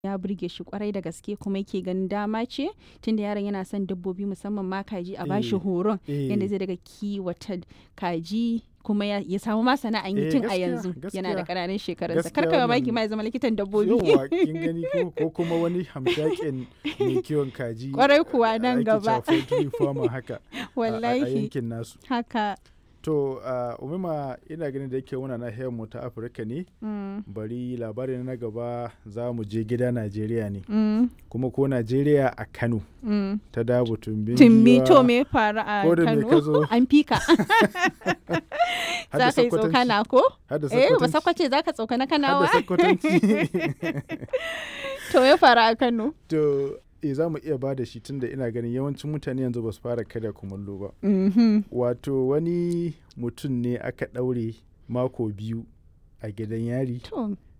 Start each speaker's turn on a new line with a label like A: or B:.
A: ya burge shi kwarai da gaske kuma yake ganin dama ce tunda yaron yana son dabbobi musamman ma kaji a bashi
B: Eh,
A: horon
B: eh.
A: yadda zai daga kiwata kaji kuma ya, ya samu ma sana'an yi
B: Eh,
A: tun a
B: gaskiya,
A: yanzu yana da
B: gaskiya.
A: ƙananan shekarunsa
B: Gaskiya
A: kar ka mamaki
B: wannan-
A: ma ya zama likitan dabbobi
B: Yawwa kin gani ko ko kuma wani hamshakin mai kiwon kaji.
A: Kwarai kuwa nan
B: ake
A: gaba.
B: cewa poultry farmer haka. a- A, a
A: wallahi
B: yankin nasu.
A: haka
B: To uh, umima ina ganin da yake muna nahiyar mu ta Afirka ne
A: mm,
B: bari labarin na gaba za mu je gida Najeriya ne
A: mm,
B: kuma ko Najeriya a Kano
A: mm.
B: ta dabu tumbin
A: tumbi
B: giwa,
A: to me faru a
B: ko da me ka
A: kano
B: zo?
A: an fika
B: har da
A: za ka yi
B: Sokotanci,
A: tsokana ko
B: har da
A: eh ba
B: Sokotanci,
A: sakwace za ka tsokana
B: har da
A: kanawa
B: Sokotanci.
A: to me faru a kano
B: to e za mu iya ba da shi tunda ina ganin yawancin mutane yanzu ba su fara kada kumallo ba
A: Mhm.
B: wato wani mutum ne aka ɗaure mako biyu a gidan yari
A: to